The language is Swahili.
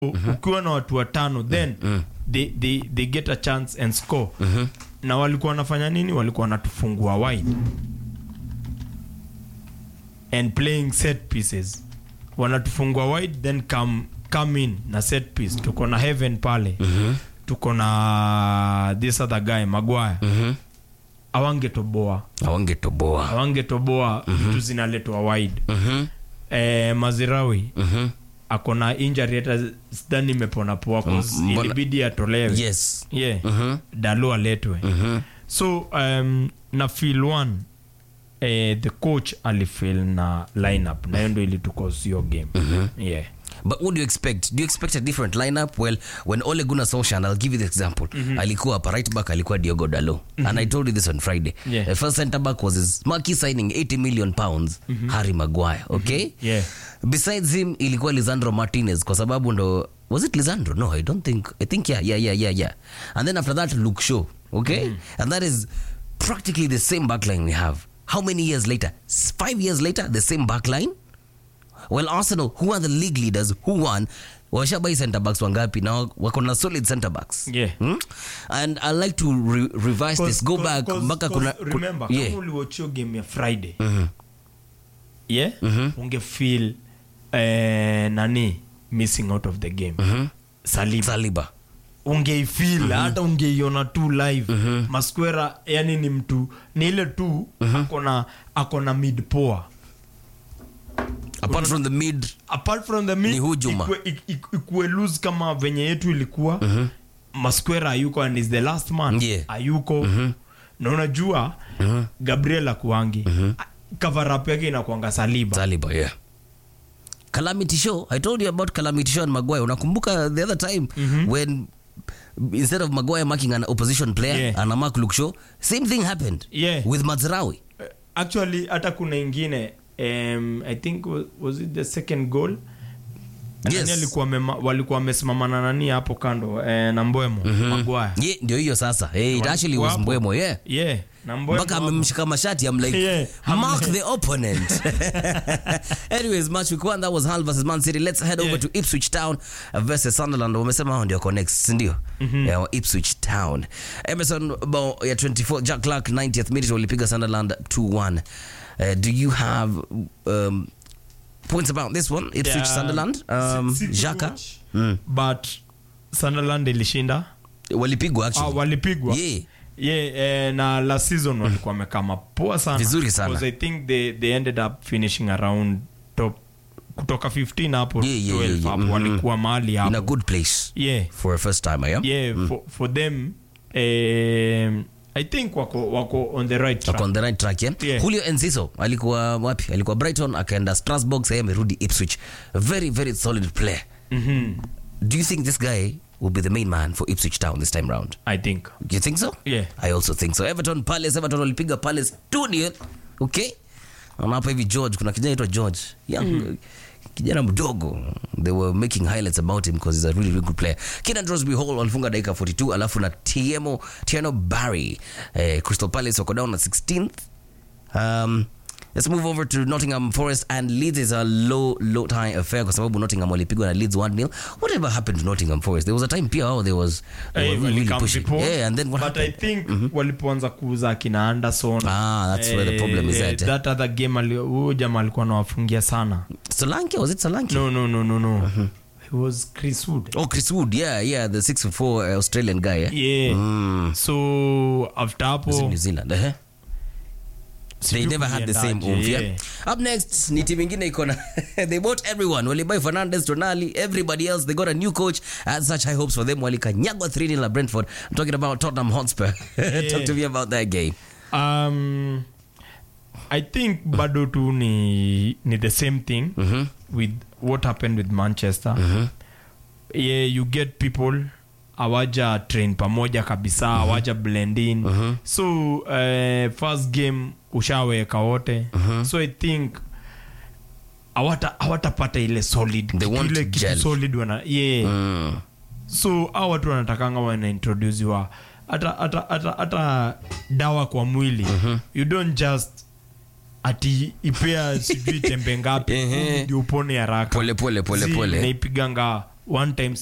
ukiwa na watu watano then they, they, they get a chance and score na walikuwa wanafanya nini walikuwa wanatufungua wide and playing set pieces wanatufungua wide then come, come in na set piece tuko na heaven pale tuko na this other guy magwaya awangetoboa awangetoboa awangetoboa vitu zinaletwa wide eh, mazirawi ako na injury hata sidhani imepona poa 'cause Mm, mbona- ilibidi atolewe yes yeah. dalo aletwe so um, na feel one eh, the coach alifil na lineup na hiyo ndo ilitukosio game yeah. But what do you expect? Do you expect a different lineup? Well, when Ole Gunnar Solskjaer, and I'll give you the example, alikuwa hapa right back alikuwa Diogo Dalo, and I told you this on Friday. Yeah. The first centre back was his marquee signing, 80 million pounds, Harry Maguire. Okay. Yeah. Besides him, ilikuwa Lisandro Martinez kwa sababu ndo was it Lisandro? No, I don't think. I think yeah, yeah, yeah, yeah, yeah. And then after that, Luke Shaw. Okay, and that is practically the same backline we have. How many years later? S- Five years later, the same backline. Well, Arsenal, who are the league leaders, who won, washabai center backs wangapi na wako na solid center backs Yeah. hmm? and i like to re revise this go back mpaka kuna ku- remember yeah. kama uliwachio game ya friday yeah ungefeel eh, nani missing out of the game saliba Saliba ungeifil hata ungeiona tu live masquera yani ni mtu ni ile tu akona akona mid poa apart from the mid apart from the mid Ni hujuma. ikue, ik- ik- ikue loose kama venye yetu ilikuwa masquera ayuko and is the last man Yeah. ayuko na unajua gabriel akuangi cover up yake inakuanga saliba Saliba, yeah. Calamity Show. I told you about Calamity Show and Maguire. Unakumbuka the other time when instead of Maguire marking an opposition player Yeah. ana mark Luke Shaw, same thing happened Yeah. with Mazraoui. actually hata kuna ingine um, i think was, was it the second goal Yes. Nani alikuwa mema, walikuwa wamesimama na nani hapo kando eh, na mbwemo Maguire. Yeah, ndio hiyo sasa. Hey, it actually was Wapo. Mbwemo, yeah. yeah na mbwemo mpaka hapo. amemshika mashati I'm like Yeah, I'm mark like- the opponent anyways match week one that was Hull versus Man City let's head over Yeah. to Ipswich Town versus Sunderland wamesema hao ndio wako next si ndio yeah, Ipswich Town Emerson bao ya 24 Jack Clark 90th minute walipiga Sunderland 2-1 uh, do you have um, points about this one Ipswich Yeah, Sunderland um, si- si Xhaka kuwatch, but sunderland ilishinda walipigwa ah, actually walipigwa yeah yeah, eh, na last season walikuwa wamekaa mapoa sana Vizuri sana. Because i think they, they ended up finishing around top kutoka 15 hapo Yeah, yeah, 12 yeah, yeah. hapo Mhm. walikuwa mahali in a hapo good place yeah for a first timer yeah yeah for, for them um, i think wako wako on the right track Wako on the right track yeah? Yeah. Julio Enciso alikuwa wapi? Alikuwa Brighton akaenda Strasbourg, sasa amerudi Ipswich. Very very solid player. Mhm. Do you think this guy will be the main man for Ipswich Town this time round? i think You think so? Yeah. I also think so. Everton Palace, Everton walipiga Palace 2-0. Okay? Na hapa hivi George, kuna kijana anaitwa George. Young kijana mdogo. They were making highlights about him because he's a really, really good player. Keenan Drosby Hall walifunga dakika 42 alafu na Tiemo Tiano Barry. Eh, Crystal Palace wako down na 16th. Um, let's move over to Nottingham Forest and Leeds is a low low tie affair kwa sababu Nottingham walipigwa na Leeds 1-0. Whatever happened to Nottingham Forest? There was a time pia oh, there was they Eh, were really, really walikam pushing. before, Yeah, and then what but happened? i think walipoanza kuuza akina anderson Ah, that's where the problem is at, eh? that other game ali- huyo jamaa alikuwa anawafungia sana Solanke was it Solanke? no no no no no he was chris wood Oh, Chris Wood, yeah, yeah, the six foot four uh, Australian guy. Yeah, yeah Mm. so after Was in hapo New Zealand. Uh-huh. They sijui never had the same kuliendaje, oomph. Yeah. yeah. Up next, ni team ingine iko na they bought everyone. Walibuy Fernandez, Tonali, everybody else. They got a new coach. I had such high hopes for them. Walikanyagwa 3 0 at Brentford. I'm talking about Tottenham Hotspur. Talk to me about that game. um, i think bado tu ni, ni the same thing with what happened with manchester yeah, you get people awaja train pamoja kabisa awaja blend in so uh, first game ushaweka wote so i think awata awatapata ile solid They want ile to kitu gel. solid wana yeah Mm. so au watu wanatakanga wanaintrodusiwa hata hata hata hata dawa kwa mwili you don't just ati ipea sijui tembe ngapi Ehe. ndio upone haraka Pole, pole, pole, Si, pole. naipiganga one time